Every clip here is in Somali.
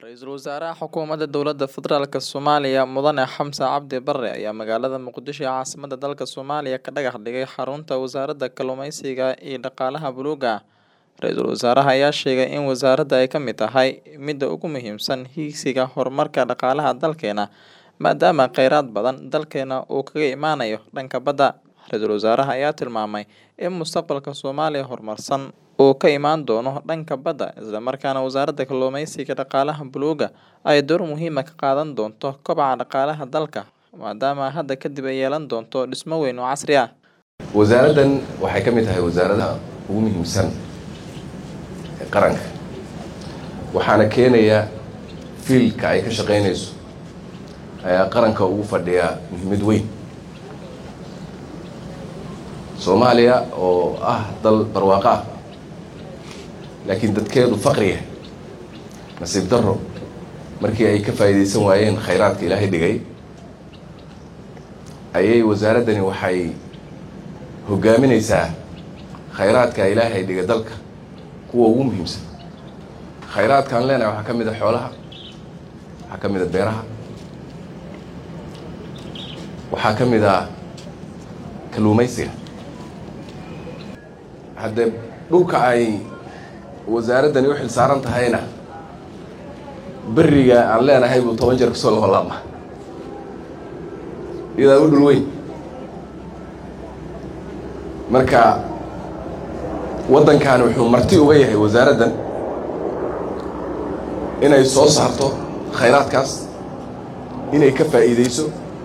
Ra-iisul Wasaaraha Xukuumadda Dowladda Federaalk Soomaaliya Mudane Xamse Cabdi Barre ayaa magaalada Muqdisho ee caasimadda dalka Soomaaliya ka dhagax dhigay xarunta Wasaaradda Kalluumeysiga iyo Dhaqaalaha Buluugga ah. Ra-iisul Wasaaraha ayaa sheegay in wasaaradda ay ka mid tahay midda ugu muhiimsan higsiga horumarka dhaqaalaha dalkeena, maadaama kheyraad badan dalkeena uu kaga imanayo dhanka badda. Ra-iisul Wasaaraha ayaa tilmaamay in mustaqbalka Soomaaliya horumarsan uu ka imaan doono dhanka badda, isla markaana Wasaaradda Kalluumeysiga iyo Dhaqaalaha Buluugga ay door muhiim ah ka qaadan doonto kobaca dhaqaalaha dalka, maadaama hadda kadib ay yeelan doonto dhismo weyn oo casri ah. wasaaraddan waxay ka mid tahay wasaaradaha ugu muhiimsan ee qaranka waxaana keenaya fiilka ay ka shaqaynayso ayaa qaranka ugu fadhiya muhiimad weyn soomaaliya oo ah dal barwaaqo ah laakiin dadkeedu faqriya nasiib darro markii ay ka faa'iidaysan waayeen khayraadka ilaahay dhigay ayay wasaaraddani waxay hoggaaminaysaa khayraadka ilaahay dhigay dalka kuwa ugu muhiimsan khayraadkaan leenahay waxaa ka mid a xoolaha waxaa ka mid a beeraha waxaa ka mid a kalluumaysiga haddee dhulka ay wasaaraddani u xil saaran tahayna beriga aan leenahay buu toban jeer kasoo laholaama iyadaa u dhul weyn marka waddankan wuxuu marti uga yahay wasaaraddan inay soo saarto khayraadkaas inay ka faa'iidayso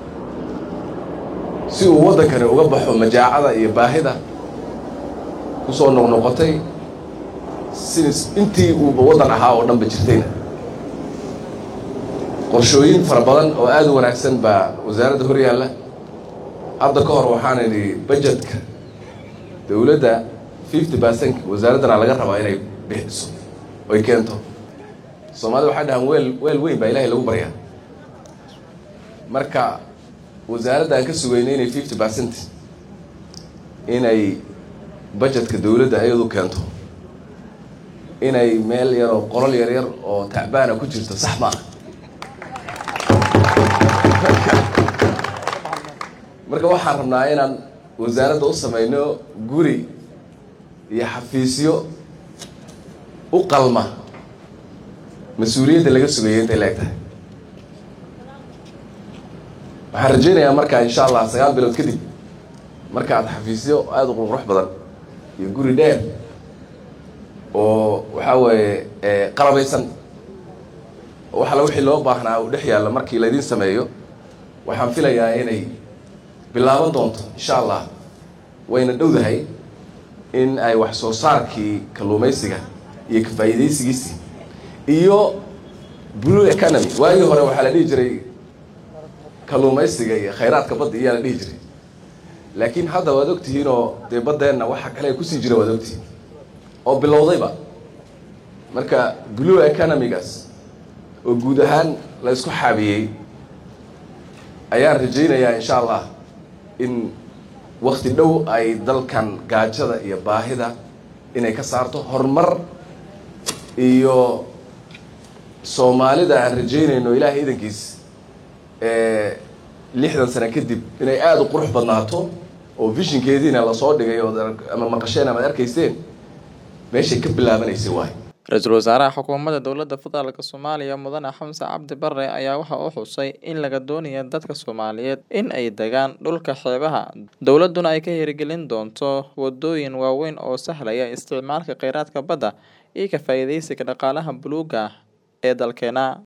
si uu waddankani uga baxo majaacada iyo baahida kusoo noqnoqotay si intii uuba waddan ahaa oo dhan ba jirtayna qorshooyin fara badan oo aada u wanaagsan baa wasaaradda hor yaalla hadda ka hor waxaan idhi bajetka dowladda fifty percent wasaaraddana laga rabaa inay bixiso oy keento soomaalida waxay dhahaan weel weel weyn baa ilaahay lagu baryaa marka wasaaradda aan ka sugayna inay fifty percent inay bajetka dowladda iyadu keento inay meel yar oo qolol yar yar oo tacbaana ku jirto sax maaha marka waxaan rabnaa inaan wasaaradda u samayno guri iyo xafiisyo u qalma mas-uuliyadda laga sugayay intay la eg tahay waxaan rajaynayaa markaa insha allah sagaal bilood kadib marka aad xafiisyo aada u qurqurux badan iyo guri dheer oo waxaa weeye qalabaysan oo waxala wixii loo baahnaa uu dhex yaalla markii laydin sameeyo waxaan filayaa inay bilaaban doonto insha allah wayna dhowdahay in ay wax soo saarkii kalluumaysiga iyo ka faa'iidaysigiisii iyo blue economy waagii hore waxaa la dhihi jiray kalluumaysiga iyo khayraadka badda iyaa la dhihi jiray laakiin hadda waad ogtihiin oo dee baddeenna waxa kale kusii jira waad ogtihiin oo bilowdayba marka blue economigaas oo guud ahaan la isku xaabiyey ayaan rajaynayaa insha allah in wakti dhow ay dalkan gaajada iyo baahida inay ka saarto horumar iyo soomaalida aan rajaynayno ilaahay idankiis lixdan sano kadib inay aada u qurux badnaato oo vishinkeediina lasoo dhigay ood ama maqasheen amaad arkayseen meeshay ka bilaabanaysay waay Ra-iisul Wasaaraha Xukuumadda Dowladda Federaalk Soomaaliya Mudane Xamse Cabdi Barre ayaa waxa uu xusay in laga doonayo dadka Soomaaliyeed in ay degaan dhulka xeebaha, dowladduna ay ka hirgelin doonto wadooyin waaweyn oo sahlaya isticmaalka kheyraadka badda iyo ka faa'iidaysiga dhaqaalaha buluugga ah ee dalkeena.